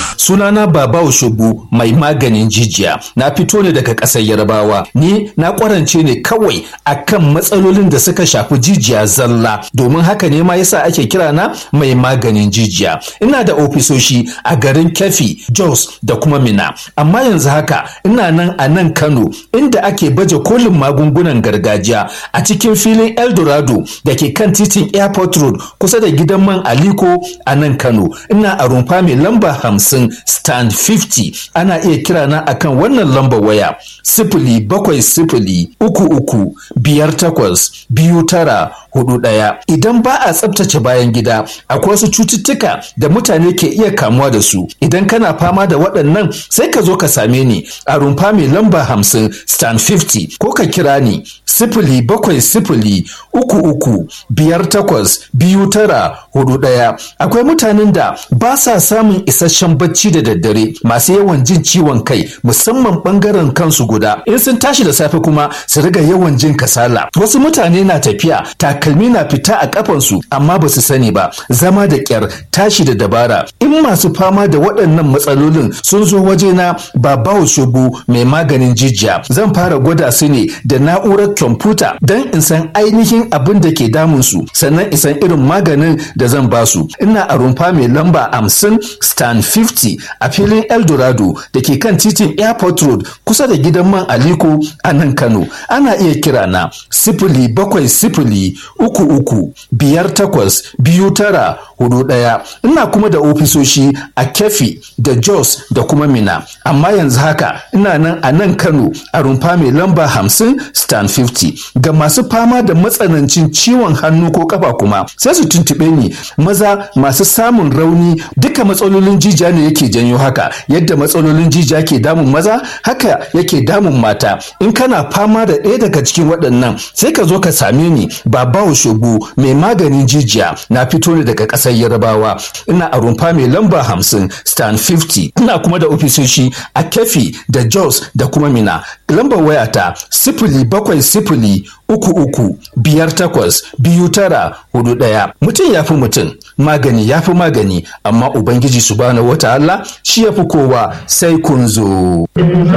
sunana baba oshobu mai maganin jijiya na fito ne daga ƙasar yarbawa ni na ƙwarance ne kawai akan matsalolin da suka shafi jijiya zalla domin haka ne ma yasa ake kira na mai maganin jijiya ina da ofisoshi a garin kefi jos da kuma mina amma yanzu haka ina nan a nan kano inda ake baje kolin magungunan gargajiya a cikin filin eldorado da ke kan titin airport road kusa da gidan man aliko a nan kano ina a rumfa mai lamba hamsin stand 50 ana iya kira na akan wannan lambar waya sifili bakwai sifili uku uku biyar takwas biyu tara hudu ɗaya idan ba a tsabtace bayan gida akwai wasu cututtuka da mutane ke iya kamuwa da su idan kana fama da waɗannan sai ka zo ka same ni a rumfa mai lamba hamsin stand 50 ko ka kira ni sifili bakwai sifili uku uku biyar takwas biyu tara hudu ɗaya akwai mutanen da ba sa samun isasshen bacci da daddare masu yawan jin ciwon kai musamman ɓangaren kansu guda in sun tashi da safe kuma su riga yawan jin kasala wasu mutane na tafiya takalmi na fita a kafansu amma ba su sani ba zama da kyar tashi da dabara in masu fama da waɗannan matsalolin sun zo wajena ba bawo shubu mai maganin jijiya zan fara gwada su ne da na'urar kwamfuta don in san ainihin abin da ke damun su sannan in san irin maganin da zan ba su ina a rumfa mai lamba hamsin stand 50 a filin eldorado da ke kan titin airport road kusa da gidan man aliko a nan kano ana iya kira na sifili bakwai sifili uku uku biyar takwas biyu tara hudu ɗaya ina kuma da ofisoshi a kefi da jos da kuma mina amma yanzu haka ina nan a nan kano a rumfa mai lamba hamsin stand 50 ga masu fama da matsanancin ciwon hannu ko kafa kuma sai su tuntuɓe ni maza masu samun rauni duka matsalolin jijiya ne yake janyo haka yadda matsalolin jijiya ke damun maza haka yake damun mata in kana fama da ɗaya daga cikin waɗannan sai ka zo ka same ni babawo shogu mai maganin jijiya na fito ne daga ƙasar yarabawa ina a rumfa mai lamba hamsin stand 50 ina kuma da ofisoshi a kefi da jos da kuma mina lambar wayata sifili bakwai sifili uku uku biyar takwas biyu tara hudu ɗaya mutum ya fi mutum magani ya fi magani amma ubangiji subhanahu wata Allah shi ya fi kowa sai kun zo.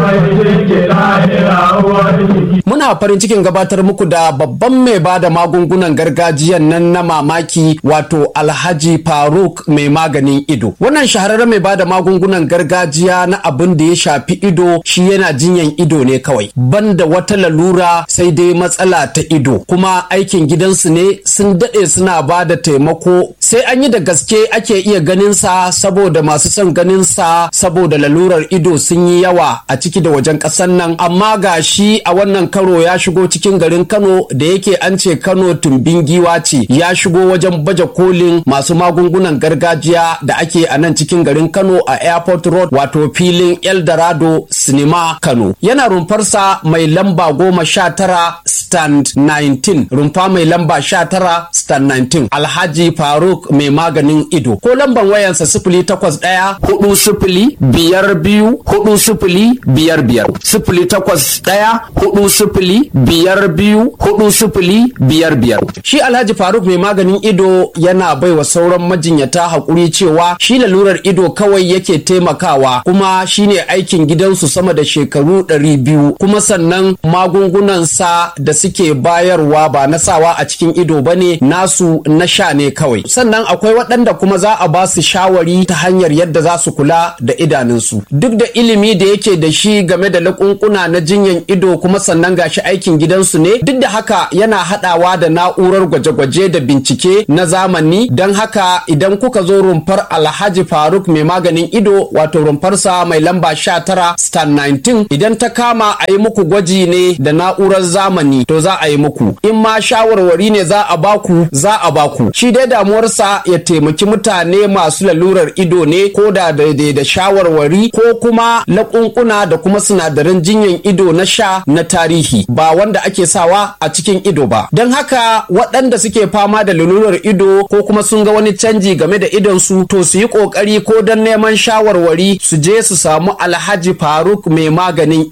Muna farin cikin gabatar muku da babban mai ba da magungunan gargajiyan nan na mamaki wato Alhaji Faruk mai maganin ido. Wannan shahararren mai ba da magungunan gargajiya na abin da ya shafi ido shi yana jinyan ido ne kawai. Banda wata lalura sai dai matsala ta ido. Kuma aikin gidansu ne sun daɗe suna ba da taimako sai an yi da gaske ake iya ganin sa saboda masu son ganin sa saboda lalurar ido sun yi yawa a ciki da wajen ƙasar nan amma ga shi a wannan karo ya shigo cikin garin Kano da yake an ce Kano tumbin giwa ce ya shigo wajen baje kolin masu magungunan gargajiya da ake a nan cikin garin Kano a Airport Road wato filin Eldorado Cinema Kano yana rumfarsa mai lamba goma sha tara stand 19 rumfa mai lamba sha tara stand 19 Alhaji Faruk mai maganin ido ko lamban wayansa sifili takwas ɗaya hudu sifili biyar biyu hudu sifili biyar biyar sifili takwas ɗaya hudu sifili biyar biyu hudu sifili biyar biyar shi Alhaji Faruk mai maganin ido yana baiwa sauran majinyata haƙuri cewa shi lalurar ido kawai yake taimakawa kuma shine aikin gidansu sama da shekaru ɗari biyu kuma sannan magungunansa da suke bayarwa ba na sawa a cikin ido bane nasu na sha ne kawai sannan akwai waɗanda kuma za a ba su shawari ta hanyar yadda za su kula da idanunsu duk da ilimi da yake da shi game da lakunkuna na jinyan ido kuma sannan gashi aikin gidansu ne duk da haka yana haɗawa da na'urar gwaje-gwaje da bincike na zamani don haka idan kuka zo rumfar alhaji faruk mai maganin ido wato rumfarsa mai lamba 19 star 19 idan ta kama a yi muku gwaji ne da na'urar zamani to za a yi muku in ma shawarwari ne za a baku za a baku shi dai damuwarsa ya taimaki mutane masu lalurar ido ne ko da daidai da shawarwari ko kuma laƙunƙuna da kuma sinadaran jinyan ido na sha na tarihi ba wanda ake sawa a cikin ido ba don haka waɗanda suke fama da lalurar ido ko kuma sun ga wani canji game da idonsu to su yi ƙoƙari ko don neman shawarwari su je su samu alhaji faruk mai maganin ido yana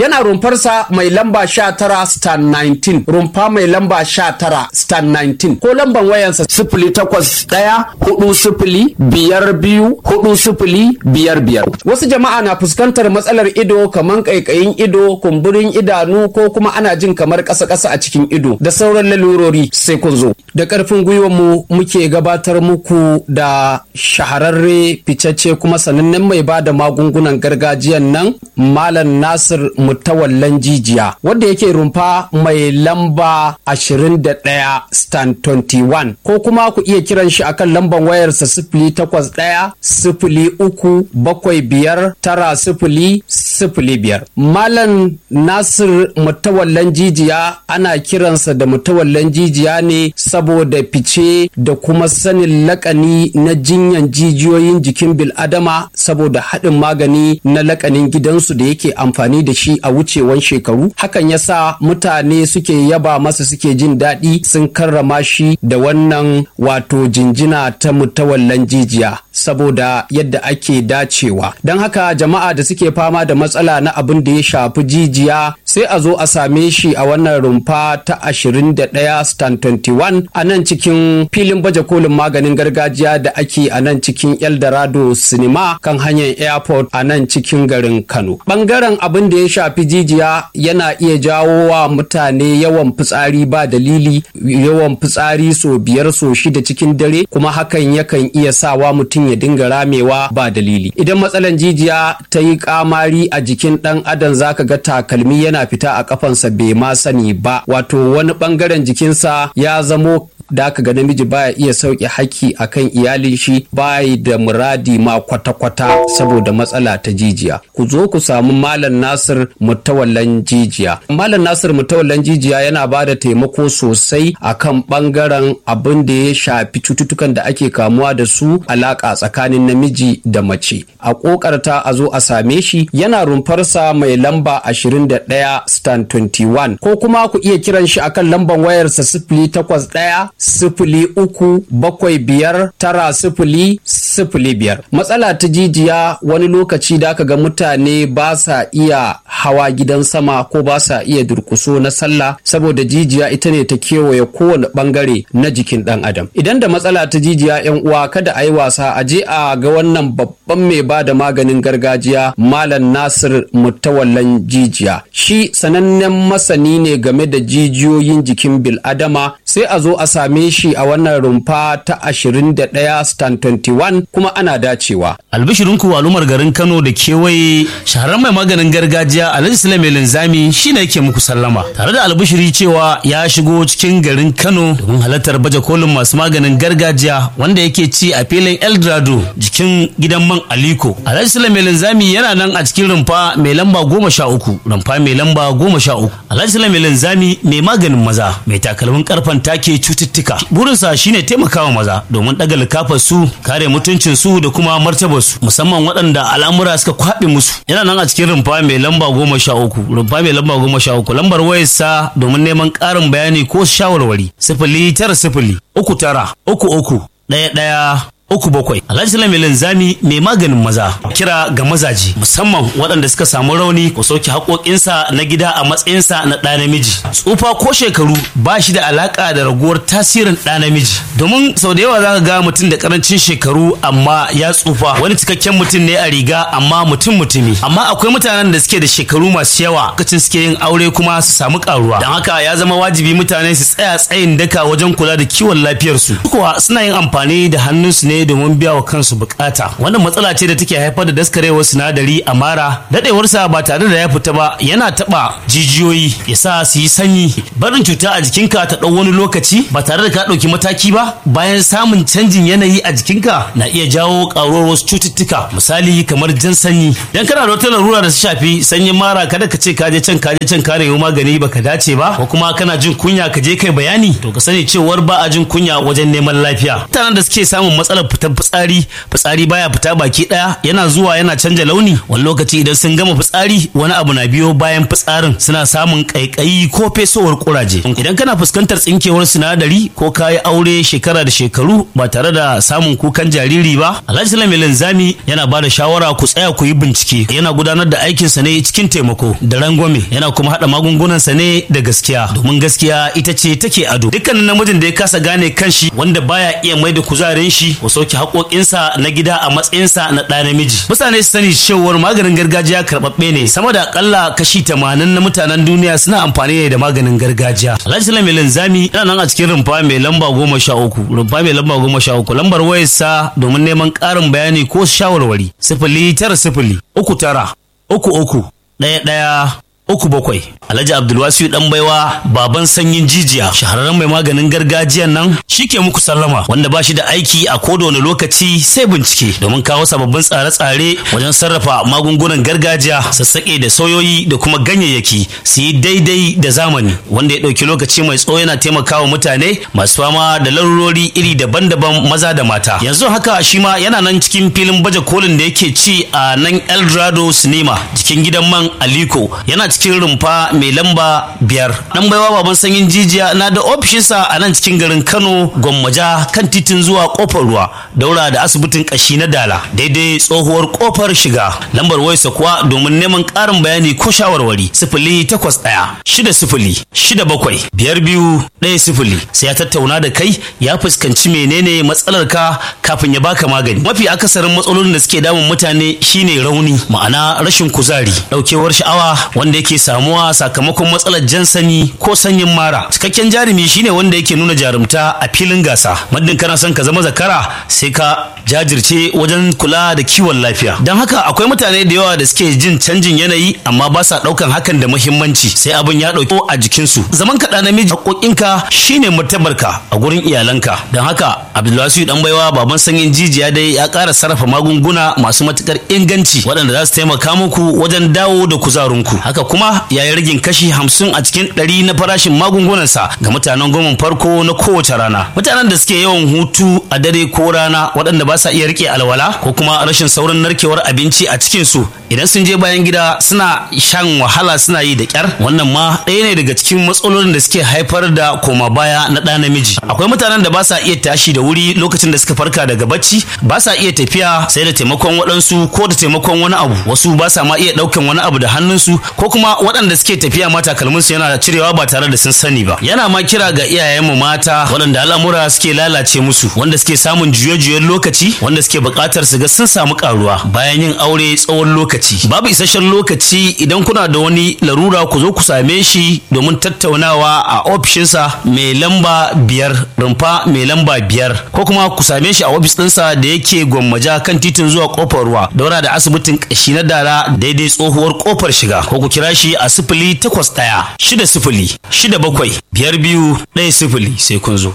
yana rumfarsa mai lamba 19 star 19 rumfa mai lamba 19 star 19 ko lamban wayansa sifili takwas ɗaya hudu sifili biyar biyu hudu sifili biyar biyar wasu jama'a na fuskantar matsalar ido kamar ƙaiƙayin ido kumburin idanu ko kuma ana jin kamar ƙasa-ƙasa a cikin ido da sauran lalurori sai kun zo da ƙarfin gwiwar mu muke gabatar muku da shahararre ficacce kuma sanannen mai ba da magungunan gargajiyan nan malam nasir mutawallan jijiya wanda yake rumfa mai lamba 21 stand 21 ko kuma ku iya kiran shi akan lambar wayarsa sifili takwas ɗaya sifili uku bakwai biyar tara sifili sifili biyar malam nasir mutawallan jijiya ana kiransa da mutawallan jijiya ne saboda fice da kuma sanin lakani na jinyan jijiyoyin jikin bil'adama saboda haɗin magani na lakanin gidansu da yake amfani da shi a wucewan shekaru hakan yasa mutane suke yaba masa suke jin daɗi sun karrama shi da wannan wato jinjina ta mutawallan jijiya saboda yadda ake dacewa don haka jama'a da suke fama da matsala na abin da ya shafi jijiya sai a zo a same shi a wannan rumfa ta 21 stand 21 a nan cikin filin baje kolin maganin gargajiya da ake a nan cikin eldorado cinema kan hanyar airport a nan cikin garin kano bangaren abin da ya shafi jijiya yana iya jawo wa mutane yawan fitsari ba dalili yawan fitsari so biyar so shida cikin dare kuma hakan yakan iya sawa mutum ya dinga ramewa ba dalili idan matsalan jijiya ta yi kamari a jikin dan adam zaka ga takalmi yana fita a kafansa bai ma sani ba wato wani bangaren jikinsa ya zamo da aka ga namiji baya iya sauke haki akan iyalin shi bayi da muradi ma kwata-kwata saboda matsala ta jijiya ku zo ku samu malam nasir mutawallan jijiya malam nasir mutawallan jijiya yana ba da taimako sosai akan bangaren abin da ya shafi cututtukan da ake kamuwa da su alaka tsakanin namiji da mace a kokarta a zo a same shi yana rumfarsa mai lamba 21 stand 21 ko kuma ku iya kiran shi akan lambar wayarsa sifili takwas ɗaya sifili uku bakwai biyar tara sifili sifili biyar matsala ta jijiya wani lokaci da aka ga mutane ba sa iya hawa gidan sama ko ba sa iya durkuso na sallah saboda jijiya ita ne ta kewaye kowane bangare na jikin dan adam idan da matsala ta jijiya yan uwa kada a yi wasa a je a ga wannan babban mai ba da maganin gargajiya malam nasir mutawallan jijiya shi sanannen masani ne game da jijiyoyin jikin bil'adama sai a zo a same shi a wannan rumfa ta 21 stand 21 kuma ana dacewa. Albishirinku al'ummar garin Kano da kewaye shahararren mai maganin gargajiya Alhaji Sulaiman Linzami shine yake muku sallama tare da albishiri cewa ya shigo cikin garin Kano domin halartar baje kolin masu maganin gargajiya wanda yake ci a filin Eldorado jikin gidan man Aliko. Alhaji Sulaiman Linzami yana nan a cikin rumfa mai lamba goma sha uku rumfa mai lamba goma sha uku. Alhaji Sulaiman Linzami mai maganin maza mai takalmin karfan take cututtuka. Burinsa shine taimakawa maza domin ɗaga likafar su kare mutuncin su da kuma martabar su musamman waɗanda al'amura suka kwaɓe musu. Yana nan a cikin rumfa mai lamba goma sha uku rumfa mai lamba goma sha uku lambar wayarsa domin neman ƙarin bayani ko shawarwari sifili tara sifili uku tara uku uku ɗaya ɗaya uku bakwai alhaji sulaiman linzami mai maganin maza kira ga mazaji musamman waɗanda suka samu rauni ko sauke haƙoƙinsa na gida a matsayinsa na ɗa namiji tsufa ko shekaru ba shi da alaƙa da raguwar tasirin ɗa namiji domin sau da yawa za ka ga mutum da ƙarancin shekaru amma ya tsufa wani cikakken mutum ne a riga amma mutum mutumi amma akwai mutanen da suke da shekaru masu yawa lokacin suke yin aure kuma su samu ƙaruwa don haka ya zama wajibi mutane su tsaya tsayin daka wajen kula da kiwon lafiyarsu kuwa suna yin amfani da hannunsu ne domin biya wa kansu bukata wannan matsala ce da take haifar da daskarewar sinadari a mara dadewarsa ba tare da ya fita ba yana taba jijiyoyi ya sa su yi sanyi barin cuta a jikinka ta ɗau wani lokaci ba tare da ka ɗauki mataki ba bayan samun canjin yanayi a jikinka na iya jawo ƙaruwar wasu cututtuka misali kamar jan sanyi dan kana da wata larura da su shafi sanyin mara kada ka ce ka je can ka je can ka nemi magani baka dace ba ko kuma kana jin kunya ka je kai bayani to ka sani cewar ba a jin kunya wajen neman lafiya mutanen da suke samun matsalar fitar fitsari fitsari baya fita baki daya yana zuwa yana canja launi wani lokaci idan sun gama fitsari wani abu na biyo bayan fitsarin suna samun kaikayi ko fesowar kuraje idan kana fuskantar tsinkewar sinadari ko kayi aure shekara da shekaru ba tare da samun kukan jariri ba alhaji sulaiman linzami yana ba da shawara ku tsaya ku yi bincike yana gudanar da aikinsa ne cikin taimako da rangwame yana kuma haɗa magungunansa ne da gaskiya domin gaskiya ita ce take ado dukkanin namijin da ya kasa gane kanshi wanda baya iya mai da kuzarin shi ko sauke haƙoƙinsa na gida a matsayinsa na ɗa namiji mutane su sani cewar maganin gargajiya karɓaɓɓe ne sama da akalla kashi tamanin na mutanen duniya suna amfani ne da maganin gargajiya alhaji salam mai linzami yana nan a cikin rumfa mai lamba goma sha uku rumfa mai lamba goma sha uku lambar wayarsa domin neman ƙarin bayani ko shawarwari sifili tara sifili uku tara uku uku ɗaya ɗaya uku bakwai alhaji abdulwasiu dan baiwa baban sanyin jijiya shahararren mai maganin gargajiyan nan shi ke muku sallama wanda ba shi da aiki a koda wani lokaci sai bincike domin kawo sababbin tsare-tsare wajen sarrafa magungunan gargajiya sassaƙe da soyoyi da kuma ganyayyaki su yi daidai da zamani wanda ya ɗauki lokaci mai tsawo yana taimakawa mutane masu fama da larurori iri daban-daban maza da mata yanzu haka shi ma yana nan cikin filin baje kolin da yake ci a nan eldorado cinema jikin gidan man aliko yana cikin rumfa mai lamba biyar dan baiwa baban sanyin jijiya na da ofishinsa a nan cikin garin kano gwammaja kan titin zuwa kofar ruwa daura da asibitin kashi na dala daidai tsohuwar kofar shiga lambar wayarsa kuwa domin neman karin bayani ko shawarwari sifili takwas ɗaya shida sifili shida bakwai biyar biyu ɗaya sifili sai ya tattauna da kai ya fuskanci menene matsalar ka kafin ya baka magani mafi akasarin matsalolin da suke damun mutane shine rauni ma'ana rashin kuzari ɗaukewar sha'awa wanda yake samuwa sakamakon matsalar jan sani ko sanyin mara cikakken jarumi shine wanda yake nuna jarumta a filin gasa muddin kana son ka zama zakara sai ka jajirce wajen kula da kiwon lafiya don haka akwai mutane da yawa da suke jin canjin yanayi amma ba sa ɗaukan hakan da muhimmanci sai abin ya ɗauki a jikinsu zaman kaɗa namiji haƙoƙinka shine martabarka a gurin iyalanka don haka abdulwasiu dan baiwa baban sanyin jijiya dai ya ƙara sarrafa magunguna masu matuƙar inganci waɗanda za su taimaka muku wajen dawo da kuzarinku haka kuma ya yi ragin kashi hamsin a cikin ɗari na farashin magungunansa ga mutanen goma farko na kowace rana mutanen da suke yawan hutu a dare ko rana waɗanda ba sa iya rike alwala ko kuma rashin saurin narkewar abinci a cikin su idan sun je bayan gida suna shan wahala suna yi da kyar wannan ma ɗaya ne daga cikin matsalolin da suke haifar da koma baya na ɗa namiji akwai mutanen da ba sa iya tashi da wuri lokacin da suka farka daga bacci ba sa iya tafiya sai da taimakon waɗansu ko da taimakon wani abu wasu ba sa ma iya ɗaukan wani abu da hannunsu ko kuma waɗanda suke tafiya ma takalminsu yana cirewa ba tare da sun sani ba yana ma kira ga iyayenmu mata waɗanda al'amura suke lalace musu wanda suke samun juye-juyen lokaci wanda suke buƙatar su ga sun samu ƙaruwa bayan yin aure tsawon lokaci babu isasshen lokaci idan kuna da wani larura ku zo ku same shi domin tattaunawa a ofishinsa mai lamba biyar rumfa mai lamba biyar ko kuma ku same shi a ofis ɗinsa da yake gwammaja kan titin zuwa kofar ruwa daura da asibitin ƙashi na dara daidai tsohuwar kofar shiga ko ku kira shi a sifili takwas ɗaya shida sifili shida bakwai biyar biyu ɗaya sifili sai kun zo.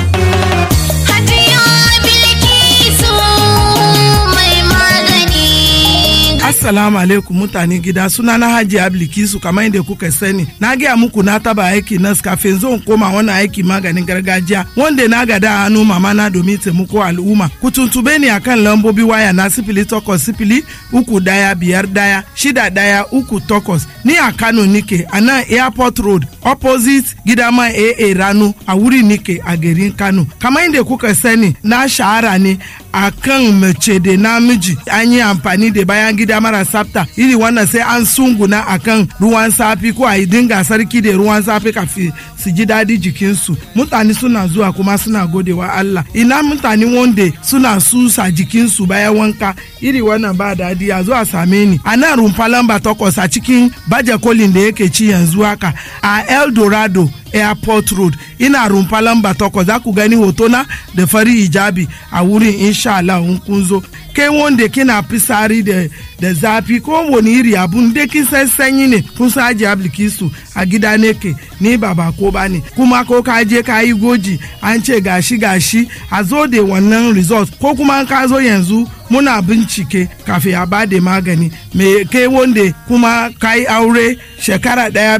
Assalamu alaikum mutane gida suna na Hajji Ablikisu kamar yadda kuka sani na gaya muku na taba aiki nas kafin zo koma wani aiki maganin gargajiya wanda na gada hannu mama na domin taimako al'umma ku tuntube ni akan lambobi waya na sifili takwas sifili uku daya biyar daya shida daya uku takwas ni a Kano nike a nan airport road opposite gidama AA Rano a wuri nike a garin Kano kamar yadda kuka sani na shahara ne akan mace da namiji an yi amfani da bayan gida mara tsafta iri wannan sai an sunguna akan ruwan safi ko a yi dinga sarki da ruwan safi kafin su ji daɗi jikinsu mutane suna zuwa kuma suna godewa Allah ina mutane wanda suna susa jikinsu bayan wanka iri wannan ba daɗi a zuwa same ni a nan rumfa lamba takwas a cikin baje kolin da yake ci yanzu haka a eldorado airport road ina rumfa lamba takwas za ku gani hotona da fari hijabi a wurin insha Allah in kun zo kai wanda kina fisari da da zafi ko wani iri abun da kin san sanyi ne kun sa aji ablikisu a gida ne ke ni ba ba ko ba ne kuma ko ka je ka yi goji an ce gashi gashi a zo da wannan result ko kuma ka zo yanzu muna bincike kafin a ba da magani me kai wanda kuma ka yi aure shekara daya